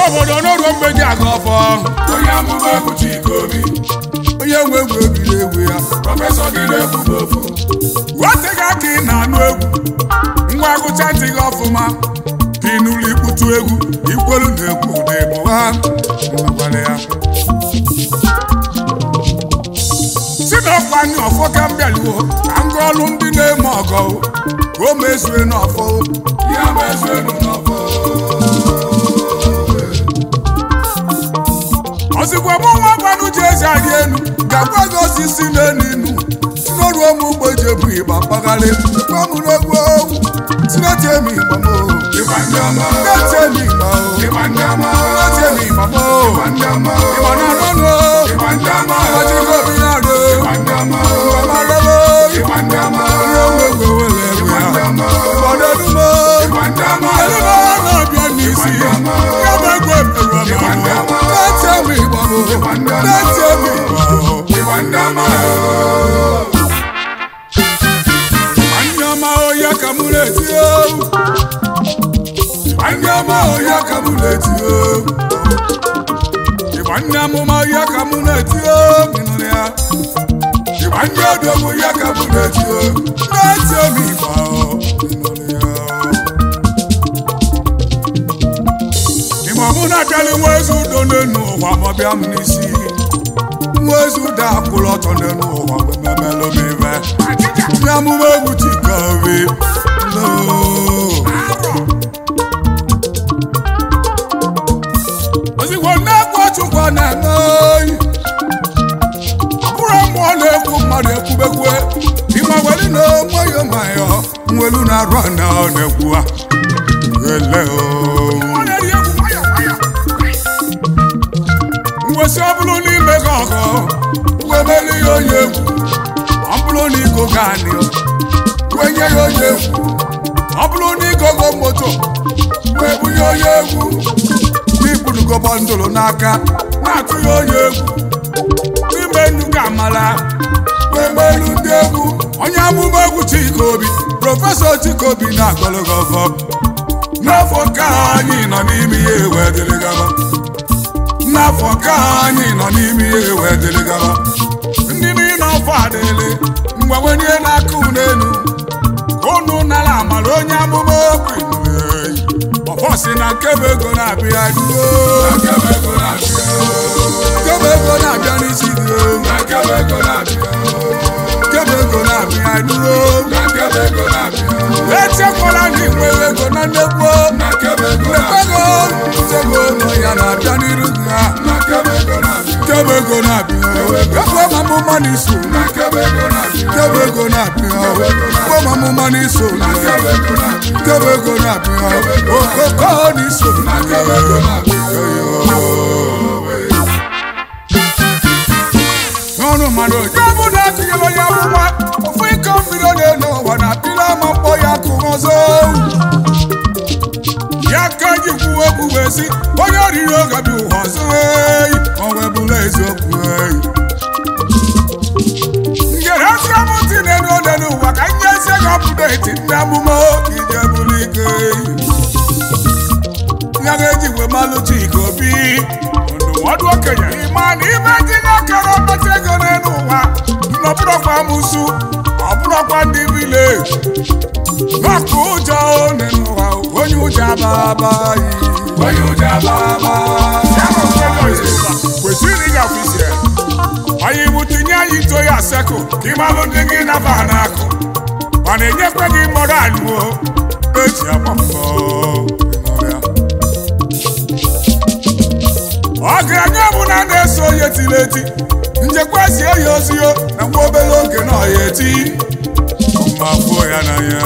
obodo n'oruo mgbe ji aga ọfọ onye amụma egwu Chikobi onye nwe egwu ebiri egwu ya prọfesọ gị na-ekwu n'ofu weteghị aka ị na-anụ egwu ngwa gụcha ntị gị ọfụma ka ị n'ụlọ ikputu egwu ikwelu na egwu ụda ịbụ ha gwara ya si n'ọkwa anyị ọfọ ka m bịaluo ka m gụọ ọlụ ndị na-eme ọgọ ka o mezue n'ọfọ ya bụ eze enu n'ọfọ ozigbo mụ nwa gwanụ ji ezi arị enu ga-agwa gị osisi n'elu inu tinoruo m ugbo ji ebu ịgba mpaghara gwa m n'egwu ogwu tineti emi igba m ịgba ndị ọma tineti emi igba o ịgba ndị ọma tineti emi igba m ịgba ndị ọma ịgba na anụnụ ịgba ndị ọma ọjịgo obi na arụ ịgba ndị ọma ọmalele ịgba ndị ọma ihe nwe egwu ewere egwu ya ụfọdụ enume ịgba ndị ọma enume na-abịa n'isi ya bụ egwu emerụ ọmụmụ tineti emi igba m tineti emi igba o ịgba ndị ọma Nwanne ọma ọhịa ka mụ na-eti egwu. Nwanne ọma ọhịa ka mụ na-eti egwu. Ịgba ndị amụma ọhịa ka mụ na-eti egwu. Ị nụrụ ya? Ịgba ndị odogwu ọhịa ka mụ na-eti egwu. Na-eti egwu ịgba ọ. Ị nụrụ ya? Ịma mụ na-abịali nwa ezi udo n'enu ụwa ma ọ bịa m n'isi. Nwa ezi udo akwụrụ ọtọ n'enu ụwa ma ememelụ m ibe. Ndị amụma egwu Chikobi loo. ozugbo na-ekwu Chukwu na-eme oyi ọ bụrụ mmụọ na-ekwu mmadụ ekwubekwe ịma weli na nwayọ nwayọ nwelu na-arụ na ọ na-ekwu ha ele ngwesị ọ bụrụ n'ime gị ọgọ wemeli ya onye egwu ọ bụrụ na igo gaanị wenye ya onye egwu ọ bụrụ na igogo moto wee bunye onye egwu n'ikpurugo bọndụlụ n'aka na-atụ ya onye egwu n'ime nnukwu amala wee melu ndị egwu onye amụma egwu Chikobi prọfesọ Chikobi na-agọlụgọ ọfọ n'afọ ka anyị nọ n'ime ihe wee dịrị gaba n'afọ ka anyị nọ n'ime ihe wee dịrị gaba ndị niile ọfọ adịlị mgbe wenye n'aka unu elu ka unu nara amara onye amụma okwu ọfọ si na nkebe ego na-abịa duo akebe ego na-abịa nkebe ego na-abịa n'isi gị akebe ego na-abịa nkebe ego na-abịa duo akebe ego na-abịa echekwala na inwere ego na nnekwu akebe ego nnekwu ego nsogbu ụlọ ya na-abịa n'iru gị ha akebe ego na-abịa nkebe ego na-abịa ekwe ma mụma n'iso akebe ego na-abịa nkebe ego na-abịa ekwe ma mụma n'iso akebe ego na-abịa nkebe ego na-abịa okoko n'iso akebe ego na-abịa n'ọnụ mmadụ onye bụ na atụnyere onye amụma ofu iko mmiri ọ na-elu ụwa na apịla ama mkpọ ya kụ ọzọ ya ka ji kwuo okwu wee sị onye oriri oge bụ ụwa ọzọ eyi o wee bụrụ eziokwu eyi ngerezi amụntị na-elu ole n'ụwa ka nye ezi gị ọpụdeti ndị amụma ije bụrụ ike eyi ya ga-eji wee malụ Chikobi ndụmọdụ okenye ịma na ime ndị na-ekere ọkpata ego n'elu ụwa n'ọbụrụkwa amụsụ ọbụrụkwa ndị vileji n'ọkụ ụjọ n'elu ụwa onye ụjọ ababaghị onye ụjọ ababa kwesịrị ịga ọfisi ya onye iwu tinye anyị ito ya sekụ ka ịmalụ ndị gị naba n'akụ mana enyekwe gị mọrọ alụo eji agbapọ ọgaranya ọbụla na-eso onye tiri eti njekwa si ya ozio na nwa obere oge na ọya eti ma fuo ya n'anya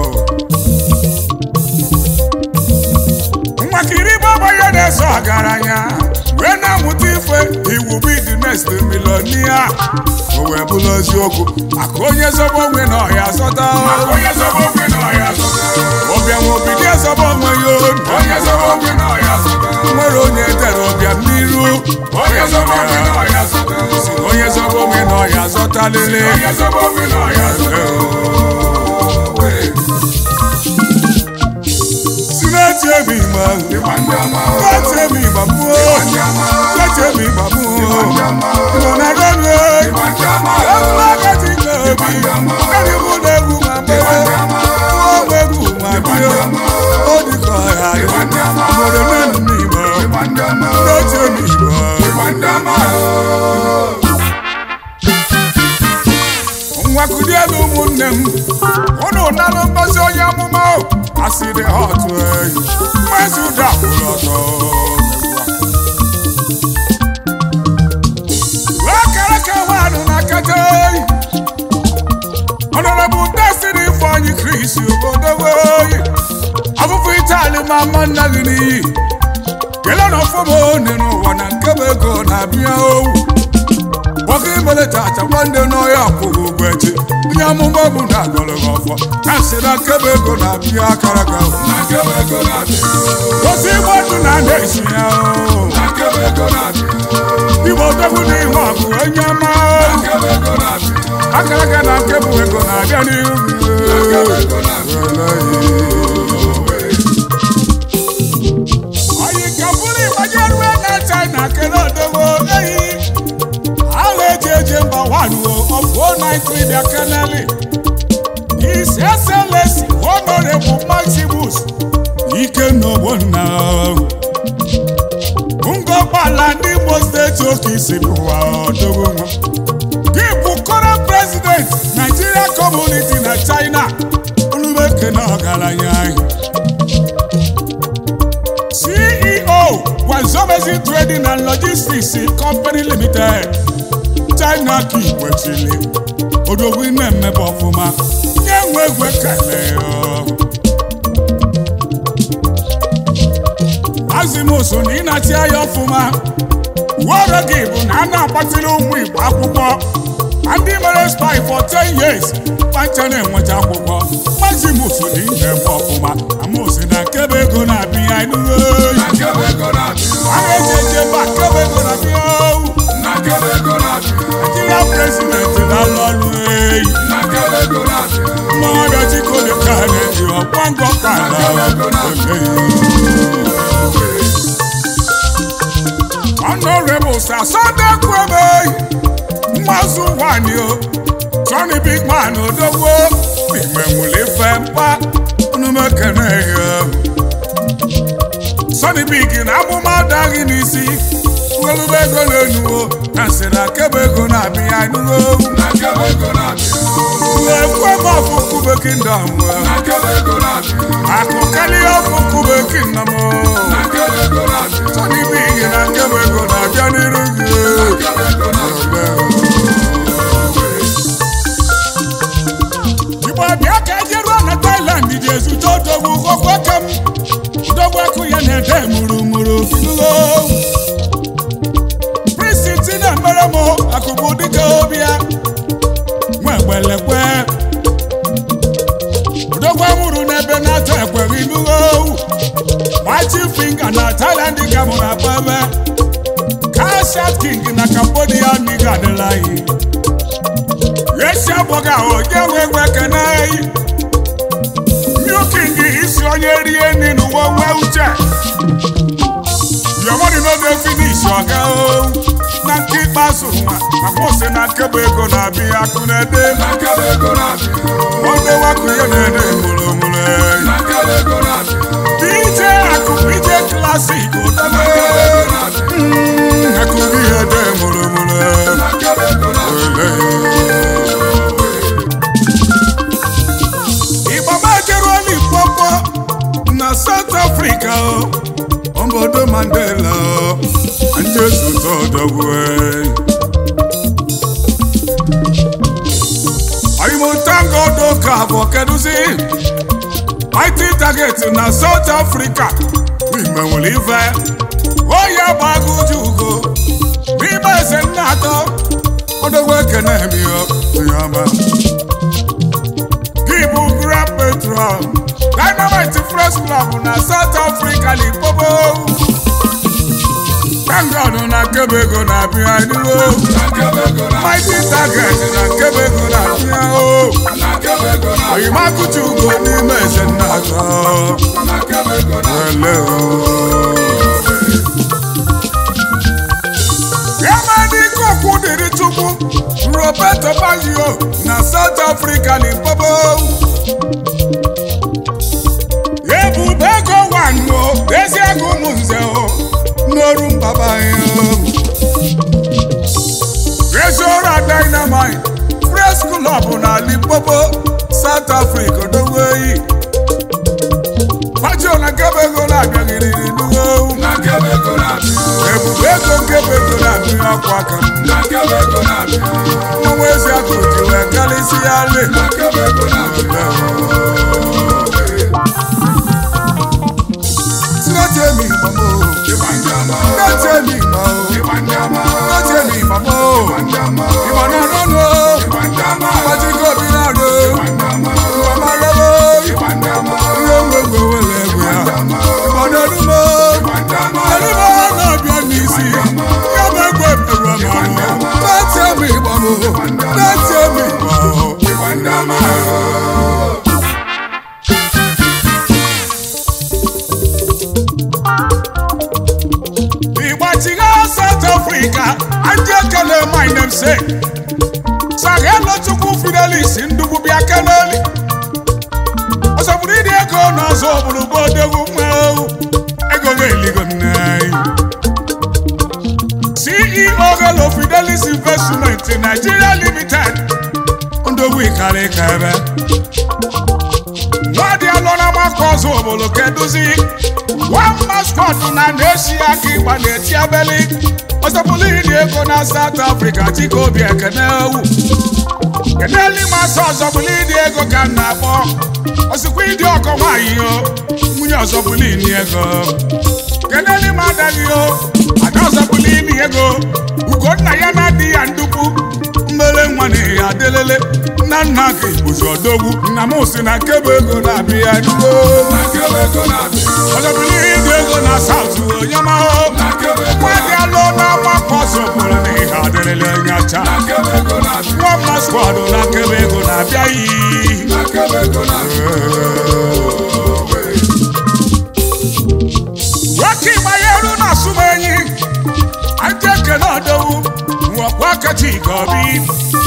nwakiri baba ya na-eso ọgaranya wee na-amụta ife iwu bụ the next millionaire o wee bụrụ eziokwu maka onye zọba onwe na ọya zọta onye zọba okwe na ọya zọta ọbịa nwe obido ezọba onwe ya onye zọba okwe na ọya zọta nwere onye tere ọbịa n'iru onye zọba okwe na ọya zọta si na onye zọba onwe na ọya zọta lele onye zọba okwe na ọya zọta si na-eti egwu m igba Ịgba ndị ọma. kwetie m igba mụọ Ịgba ndị ọma. kwetie m igba mụọ Ịgba ndị ọma. igbo na rọnụ Ịgba ndị ọma. ọbụla agadi na obi ndị mụ na egwu ma mgbe nwa egwu ma bie ọ dịka ọha Ịgba ndị ọma. obodo nenu m igba Ịgba ndị ọma. kwetie m igba Ịgba ndị ọma. nwa kulielu ụmụnne m unu nalụ ngozi onye amụma o asịrị ha otu eyi mmezi ụda kwụrụ ọtọ wee kere ka nwaanụ na kete eyi ọnọrọbụ destiny ifeanyi kris obodo weyi afụfụ itali ma mma nna gị n'iyi kelee na ọfụma one n'ụwa na nke bụ ego na-abịa owu nwoke imeleta achakwa ndị n'ọhịa akwụghị ụgwọ echi onye amụma bụ na agọrọ gị ọfọ na nsị na nkebe ego na-abịa akara ga Na nkebe ego na-abịa. gosi igbe ndụ na na-esi ya o. Na nkebe ego na-abịa. igbo odogwu na ihe ọgụ onye ọma Na nkebe ego na-abịa. akara ga na nkebụ ego na-abịa n'ihu Na nkebe ego na-abịa. oyi ka bụrụ ịgbanye rue na china kele odogwu eyi ahụ eji eje mba waruo ọfụ 093 bịa keneli His Excellency Honorable Maximus Ikenna ngọgbala ndị Imo steeti okisi bụwa ọdọgwu nwa gị bụ current president Nigeria community na China ulumekene ọgaranya anyị CEO Wazobezi Trading and Logistics Company Limited China ka ikwechili odogwu na-emebe ọfụma nye nwe egwe kele azimus na ịnati anya ọfụma uwe gị bụ na a na-agbatịrị ụmụ Igbo akwụkwọ na ndị mere spy for 10 years kpacha na-enweta akwụkwọ mazimus na ihe eme ọfụma amosi na nkebe ego na-abịa enuwe Na nkebe ego na-abịa. a na-eji eje mba nkebe ego na-abịa owu Na nkebe ego na-abịa. Nigeria president na-alụ ọrụ eyi Na nkebe ego na-abịa. mmadụ chikode ka na-eji ọkwa ngọ ka Honorable Sir Sunday Kwebe mmazụ nwanyị o Johnny Big Man odogwo igbe nwere ife mkpa unumekene ya Sonny Big na amụma adaghị n'isi ngelube ego na-enuwo na nsị na kebe ego na-abịa enuwo Na nkebe ego na-abịa. ekwe m ọfụ kube kingdom Na nkebe ego na-abịa. akụ karịa ọfụ kube kingdom Na nkebe ego na-abịa. Sonny Big na kebe ego na-abịa n'iru gị Na nkebe ego na-abịa. igbo bịa ka eje ruo na Thailand ji ezute odogwu okweke m odogwu ekụ ya na-ede murumuru finuo prisiti na-emere m akụkụ dịka obi ya nwa egbelekwe odogwu amụrụ n'ebe na-atọ ekweghị nuo machi finga na Thailand ka mụ na bebe kashat king na Cambodia niga adịla anyị esi abụghị ahụ onye nwe egwe ekene eyi milking isi onye rie nri n'ụwa nwee uche yomori n'oge finish ọga o na nke ikpeazụ nwa maka ose na nkebe ego na-abịa akụ na-ede Na nkebe ego na-abịa. onye wakụ ya na-ede mụrụmụrụ Na nkebe ego na-abịa. DJ akụ DJ klasik Na ụdebe nkebe ego na-abịa. akụ gị ya ede mụrụmụrụ Na nkebe ego na-abịa. Ibaba Jerome Popo na South Africa o obodo Mandela o ndị ezute ọdọgwe oyimotangodo ka bụ kedụzi mighty target na South Africa n'ime nwere ife oyi agbago uju ugo n'ime eze nna atọ ọdọgwe ekene emiyo onye ọma Ibu Grand Petrol Dynamite Fresh Club na South Africa Limpopo Thank God na nkebe ego na-abịa n'iwo mighty target na nkebe ego na-abịa o oyimakụchi ugo n'ime eze nna atọ ele Yamani kokwu dịrị Chukwu Roberto Baggio na South Africa Limpopo ebube ego wanyo ezi ego ụmụ nze o n'oru mbaba ya Treasure Dynamite Press Club na Limpopo South Africa dogo eyi Baggio na nkebe ego na-abịaghịrịrị n'uwe ebube ego nkebe ego na-abịa akwa aka m ọnwa ezi akụ ji wee karịsị ya le tinetemi mamo tinetemi ma o tinetemi mamo ìmọ̀ náà lọ́nu o ìmọ̀jú kò bí náà lò ìmọ̀ máa lọ́wọ́ ìwé gbogbo wẹ̀lẹ̀ ẹ̀gbẹ́ à ìmọ̀ náà lù mọ́ ẹni bá wà náà bí ẹni sí yàgbẹ́ gbọ́ ìbẹ̀rù ọmọ àwọn tinetemi mamo tinetemi mamo. Igbachiga South Africa, ndị ekele my namesake. Saghelụ Chukwu Fidelis ndugbu bịa keleli. Ọsọpụrụ ịdị ego n'ọzọ obodo bụ odogwu nwa ewu. Ego ga-eligo nne anyị. CEO Hello Fidelis Investment Nigeria Limited. Ndogbu ịkarị ka ebe. nwadị alụ na maka ọzọ obodo keduzi one mascot na na-esi aka ịgba na-eti abeli ọzọpụlụ iri ego na South Africa chika obi ekene ewu keneli masị ọzọpụlụ iri ego ka m na-akpọ ọsịkwa ịdị ọkọ nwaanyị o nwunye ọzọpụlụ ini ego keneli ma adaghị o ada ọzọpụlụ ini ego ugonna ya na-adị ya ndukwu mmele nwa na ya adelele nna nna ka ibuzi odogwu nna m si na nkebe ego na-abịa ya n'ugbo ọzọbụlụ ịdị ego na saut onye mahụ nwadị alụ na-agbakọ ọzọpụrụ na ihe adịrịla onye acha nwa mma skwad na nkebe ego na-abịa yi nwoke ịgbanyeru na asụmenyi aja ekene ọdọwu nwekwa kacha ike obi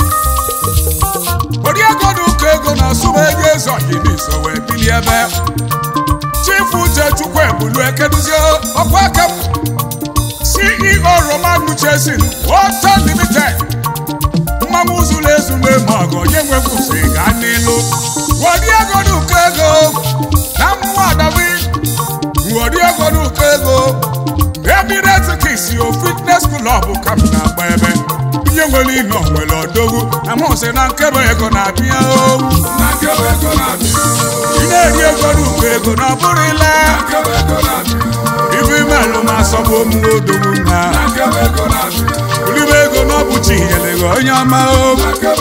oriego na ụkọ ego na asụmenyi eze ọhịniso wee bili ebe chifu uche chukwu ebulu ekeduzie ọkwa aka m ceo roman nuchesin water limited mmanwụ zuru ezu na-eme ọgụ onye nwekwusi ga n'ilu oriego na ụkọ ego na mmụọ adabi oriego na ụkọ ego Emirates kisi o fitness club ka m na-agba ebe ihe nwere ino nwere odogwu na mụ sị na nkebe ego na-abịa owu ị na-eri ego n'ukwu ego na ọ bụrụ ile ibu imelụ ma asọbụ omume odogwu na olibe ego na ọ bụ chi nyere gị onye ọma o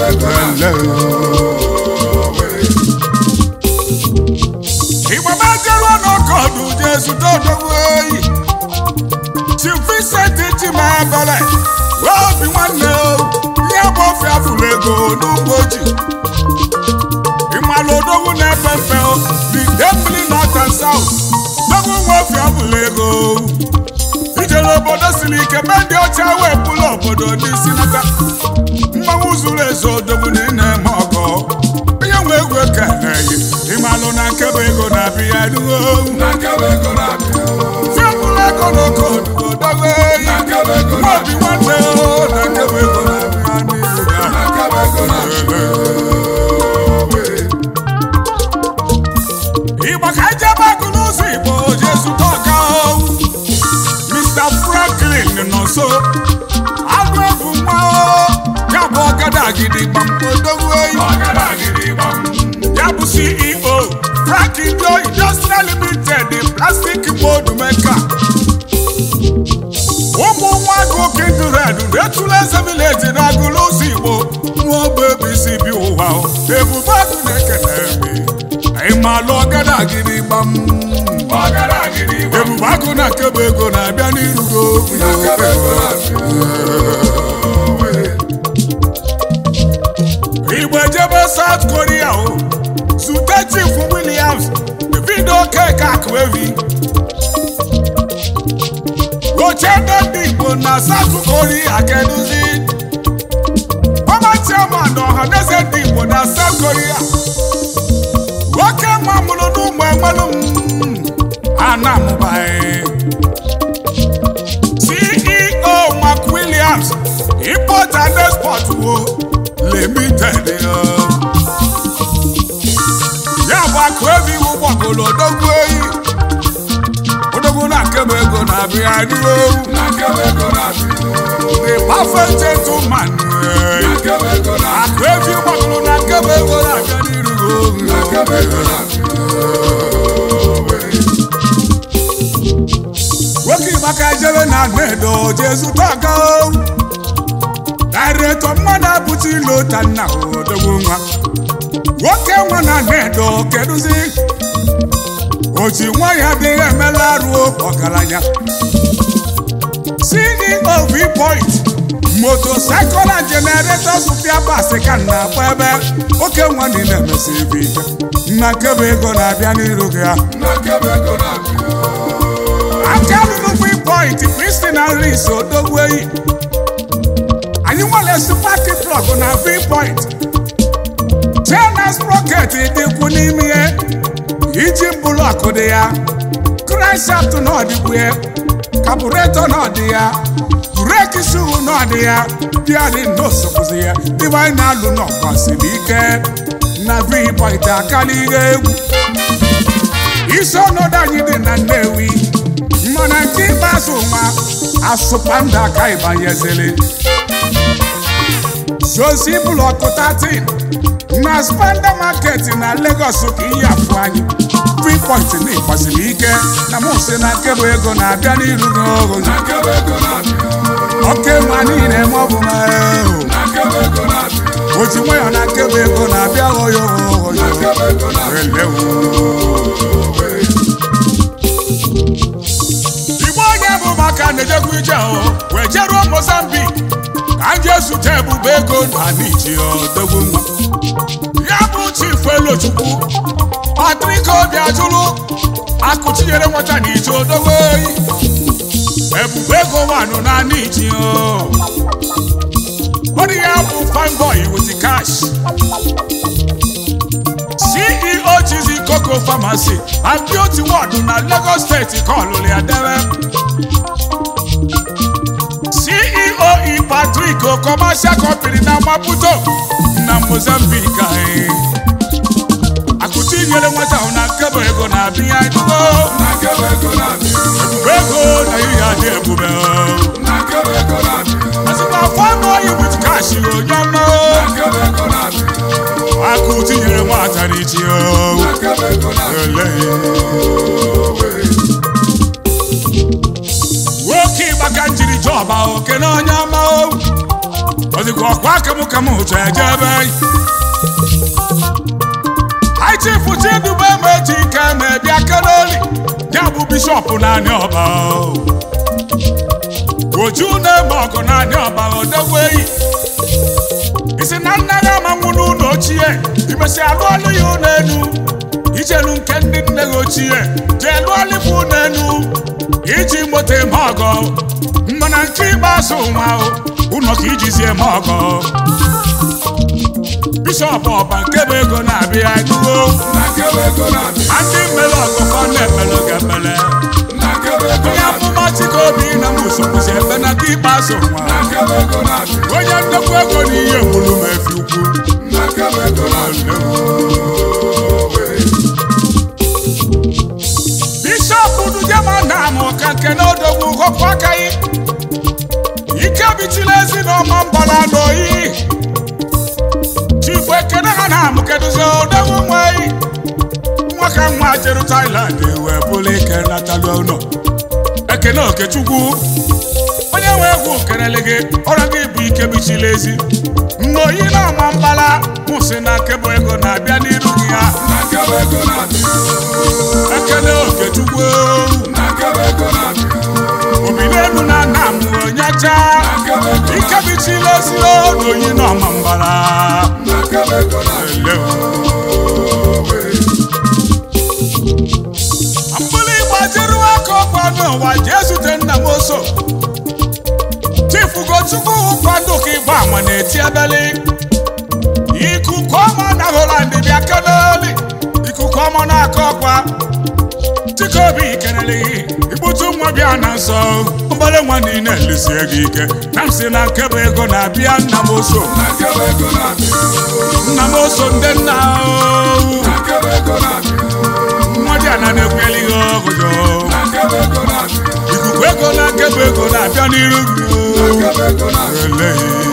ịgbama jeruo n'ọkọdụ jee zụta odogwu oyi Chief Vincent Chimabale obi nwanne o ihe bụ ofe afụrụ ego n'ugbo ji ịmalụ odogwu na-efe mfe o the Emily North and South dogwu nwe ofe afụrụ ego ijere obodo siri ike mee ndị ọcha wee pụlụ obodo n'isi nata mmanwụ zuru ezu odogwu na ị na-eme ọgọ onye nwe egwu ekeleghị ịmalụ na nkebe ego na-abịa ya ruo fiapụrụ ego n'oke odogwu eyi nwaobi nwanne o na nkebe ego na-abịa n'ihu ya Igbo ka ejebe agụ n'ụzọ Igbo jee zụta ọka o. Mr. Franklin nọ nso agụ ebu nwa o. ya bụ ọgada gidigba odogwu eyi ya bụ CEO Franklin Dio Industrial Limited plastic mold maker ụmụ nwa agụ kindred retụla eze village na agụ n'ụzọ Igbo nwa ogbe isi bi ụwa o. ebube agụ na-ekele mi ịmalụ ọgada gidigba m ebube agụ na nkebe ego na-abịa n'irugo igbo ejebe South Korea o zute Chief Williams Davido Okeke Akụevi ochendo ndị igbo na South Korea keduzi ọma chairman ọhaneze ndị igbo na South Korea nwoke nwa mụrụ n'ụmụ enwelu anamụbaghị CEO Mark Williams import and export wo limited ya bụ Akụevi iwu gbagoro odogwu eyi odogwu na nkebe ego na-abịa n'ihu the perfect gentleman Akụevi gbagoro na nkebe ego na-abịa n'iru nwoke maka jebe na nedo jesu taga dairetọ mmadụ abụchi lota nna odogwu nwa nwoke nwa na nedo kedụzi oji nwa ya adịghị emela arụ ọgaranya CEO V-Point motocycle and generator supia basi ka na akpa ebe oke nwa niile emesi ebe ike nna nkebe ego na-abịa n'iru gị ha aka lụrụ V-Point Christina Ris odogweyi anyị nwere supati plọg na V-Point China sprocket dịkwu n'ime ihe iji blọkụ dị ya crankshaft n'ọdịkwu ya kabureto n'ọdị ya breki shuhu n'ọdị ya bịadị n'osopụzi ya ibe anyị na-alụ n'ọgbasiri ike na V-Point akala ihe egwu isi ọnọdụ anyị dị na Nnewi mana nke ikpeazụ nwa asụpanda aka ịbanyezili zozi blọkụ 13 na spanda market na Lagos ka ihe afụ anyị V-Point na ịkwasịrị ike na mụ si na nkebụ ego na-abịa n'iru n'ogo oke ma niile ma ọ bụ ma o ji nwayọ na nkebụ ego na-abịa oyo oyo igbo onye bụ maka na-ejekwa ije o wee jeruo Mozambique ka m jee zute ebube ego na niji odogwu nwa ya bụ chief elochukwu Patrick obi ajụrụ akụchinyere nwata na ije odogwu oyi ebube ego nwanụ na niji o onye ya bụ fine boy with cash CEO Chizi Coco Pharmacy and Beauty World na Lagos State ka ọlụlụ ya debe CEO E Patrick Commercial Company na Maputo na Mozambique anyị akụchi nyere nwata ahụ na nkebe ego na-abịa edugo ebube ego na ihe adị ebube asịkwa fọnụ oyi with cash onye ọma akụ tinyere nwata n'ichi nwoke ịgbaka njiri jọba oke na onye ọma ozikwa ọkwa kamụkamụ ụtọ eje ebe aichifu chidube meji ike na-ebịa keloli ya bụ bishọp naanị ọba oju na-eme ọgụ naanị ọba odogweyi isi na nna ya amanwụ n'ụlọ ochie imesi alụ ọlụ ya ụlọ elu ijelu nke ndị nne gị ochie jee lụọ lifu ụlọ elu iji moto eme ọgọ mana nke ikpeazụ nwa ụlọ ka ijizi eme ọgọ bishọp ọba nke bụ ego na-abịa edugo ma ndị mmere ọgụkọ na-ekpere ga-ekpere onye amụma chikobi na musokwuzi ebe na nke ikpeazụ nwa onye nnekwu ego na ihe gburu m efi ukwu bishọp dujema na amụ ka nke na odogwu họpụ aka yi ike bichila ezi na ọma mbala n'oyi chifu ekene ha na amụ kedụzi odogwu nweyi nwa ka nwa jeru Thailand wee bụrụ ike natalụ ụlọ ekene okechukwu onye nwe egwu kelele gị ọrụ gị bụ ike bichila ezi mgbe oyi na-ama mbala kwụsị na nkebụ ego na-abịa n'iru gị ya na nkebe ego na-abịa ekele okechukwu na nkebe ego na-abịa obi n'elu na nna m onyecha na nkebe ego ike bichila ezi na oyi na-ama mbala na nkebe ego na-abịa ele mgbili gbajiri aka ọkwa n'ụwa jee zute nna m oso chifu gochukwu kwado ka ịgba ama na-eti ebeli ikuku ọma na holand bịa keneli ikuku ọma na-aka ọkwa chikobi kelele gị ikputu nwa bịa na nsọ mgbale nwa niile elisie gị ike na m si na nkebe ego na-abịa nna m oso na nkebe ego na-abịa nna m oso ndị nna ahụ na nkebe ego na-abịa mmadụ a na na-ekweli gị ọgụjọ na nkebe ego na-abịa ikuku ego na nkebe ego na-abịa n'iru gị na nkebe ego na-abịa Eleghị.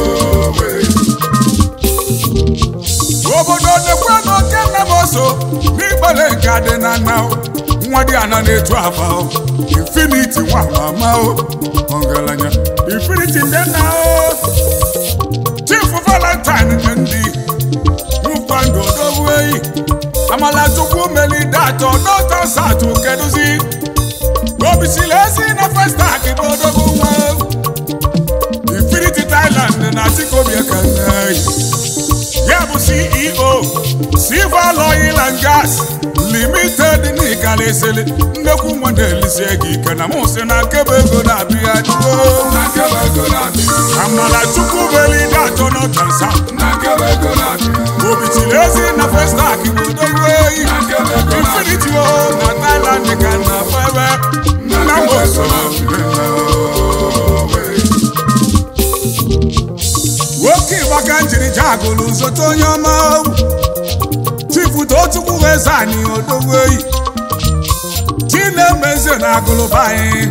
obodo nekwe n'oke nna m oso n'ikpere nke adị na nna o. nwa dị ana na-etu afa o infiniti nwa mama o ọgaranya infiniti ndị nna o chifu valentine nke ndị nwụkwa ndụ odogwu eyi amala chukwu melide atọ dọta satụ kedụzi obisili ezi na festak bụ odogwu nwa infinity thailand na chikobi ekeneyi ya bụ ceo silver oil and gas limited n'ịkala esele nnekwu nwa na-elisie gị ike na mụ si na nkebe ego na-abịa duo na nkebe ego na-abịa amala chukwu belide atọ n'ọtansa na nkebe ego na-abịa obitili ezi na festak bụ odogwu eyi na nkebe ego na-abịa infinity o na thailand ka na febe nna m oso nwoke ịgbaka njiri jagụlụ zote onye ọma chifu tochukwu eze anyị odogwu eyi chinemeze na agụlụba anyị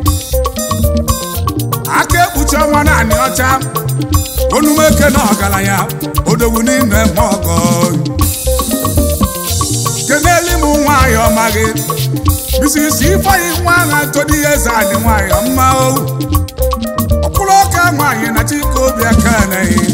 aka ekpuchi ọnwa naanị ọcha onumeke na ọgaranya odogwu n'ime eme ọgọ keneli m nwanyị ọma gị bisisi ifeanyi nwa agha ntodi eze anyị nwanyị ọma o ọkwụrụ ọka nwaanyị na chikobi akaneghị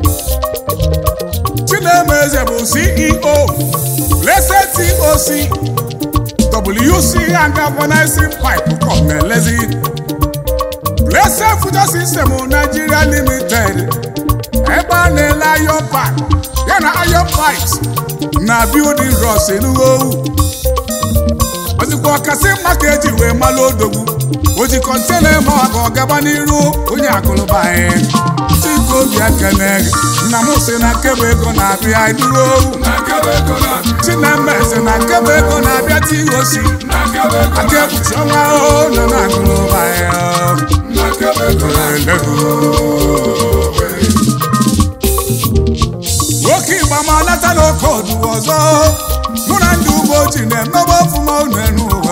chinemeze bụ ceo blessed toc wc and galvanizing pipe kọmelezi blessed future system nigeria limited ebe a na-ele iron pipe ya na iron pipes na building rods enugowu ozikwa ọkasị mma ka eji wee malụ odogwu o ji kọntena eme ọga ọgaba n'iru onye akụlụba anyị chikobi ekene nna m si na nkebe ego na-abịa duro na nkebe ego na-abịa chinemeze na nkebe ego na-abịa tigosi na nkebe ego aka ekpuchi ọnwa o nọ na akụlụba anyị na nkebe ego na-abịa nwoke ịgba ma nata n'oke ọdụ ọzọ mụ na ndị ugbo ji na-emebe ọfụma unu enu ụwa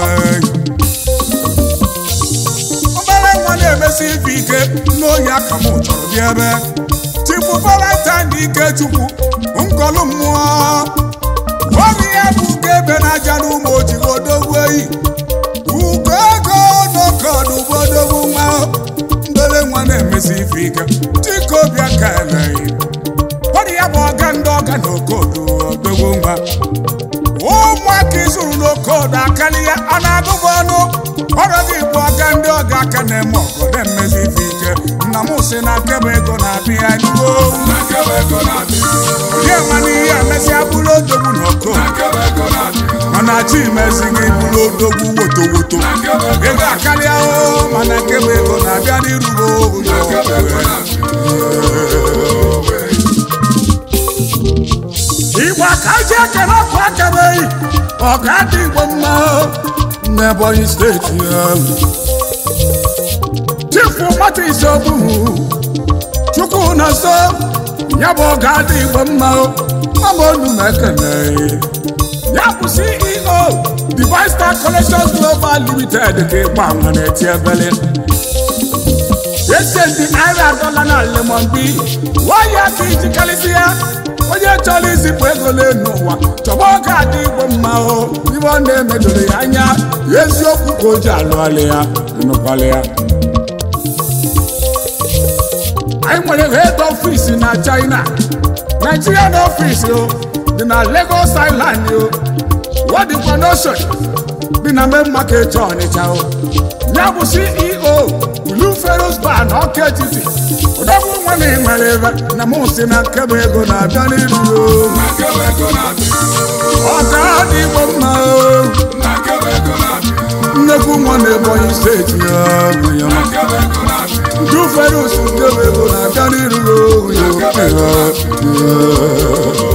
obere nwa na-emesi ife ike n'oyi aka m chọrọ bịa ebe chifu valentine ike chukwu nkọlụ mmụọ obi ya bụ ugo ebe na-aja n'ụmụ ojii odogwu eyi ugo ego n'oke ọdụ bụ odogwu nwa mbere nwa na-emesi ife ike chikobi aka eleghị ọ dị ya bụ ọga ndị ọga na okodo odogwu nwa ụmụaka izuru n'okodo akali ya a na-agụbụ ọnụ ọrụ gị bụ ọga ndị ọga aka na-eme ọgọ na-emezi ife ike nna m si na nkebe ego na-abịa ya n'iwo na nkebe ego na-abịa onye ma n'ihe emesịa bụrụ odogwu na okodo na nkebe ego na-abịa mana chi mezi gị bụrụ odogwu woto woto na nkebe ego ego akarịa o mana nkebe ego na-abịa n'irugo na nkebe ego na-abịa igbo ka ji ekele ọkụ akabeghị ọ ga-adị igbo mma n'ebonyi steeti ya chifu mata isobuhu chukwu na so ya bụ ọ ga-adị igbo mma mama onu na ekele ya bụ ceo divine star collections global limited ka ịgba nwa na-eti ebele ese ndị naira dọla na lemon bi waya ka iji karịsịa onye chọrọ izipụ ego n'elu ụwa chọba oge adị igbo mma o ibe ọ na-emedoro ya anya eziokwu ka o ji alụghalị ya nụkwalị ya anyị nwere head office na china nigerian office o dị na lagos island o wadikwa n'ocean dị na main market ọnịcha o ya bụ ceo blue ferus bar na ọka etiti ụdọgbu nwa na nwere ebe na mụ si na nkebe ego na-abịa n'iru o na nkebe ego na-abịa ọ ka dị igbo mma o na nkebe ego na-abịa nnekwu nwa na ebonyi steeti ya bụ ya na nkebe ego na-abịa blue ferus nkebe ego na-abịa n'iru o ya nkebe ego na-abịa